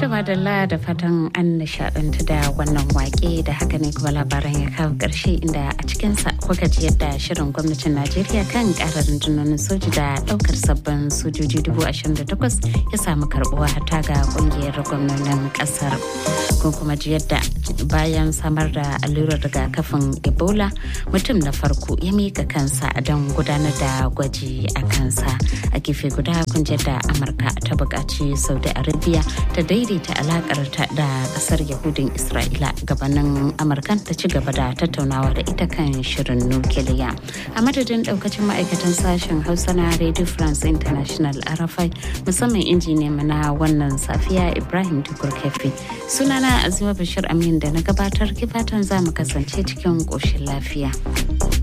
madalla da fatan an nishadantu da wannan wake da haka ne kuma labaran ya kawo ƙarshe inda a cikinsa kuka ji yadda shirin gwamnatin najeriya kan ƙarar rundunonin soji da ɗaukar sabbin sojoji dubu ashirin da takwas ya samu karɓuwa ta ga ƙungiyar gwamnonin ƙasar kun kuma ji yadda bayan samar da allurar rigakafin ebola mutum na farko ya mika kansa don gudanar da gwaji a kansa a gefe guda kun ji yadda amurka ta buƙaci saudi arabia ta daidaita alakar ta da kasar yahudin isra'ila gabanin amurkan ta ci gaba da tattaunawa da ita kan shirin nukiliya a madadin daukacin ma'aikatan sashen hausa na radio france international arafai musamman injiniya na wannan safiya ibrahim tukur kefi sunana azima bashir amin da na gabatar kifatan za mu kasance cikin ƙoshin lafiya.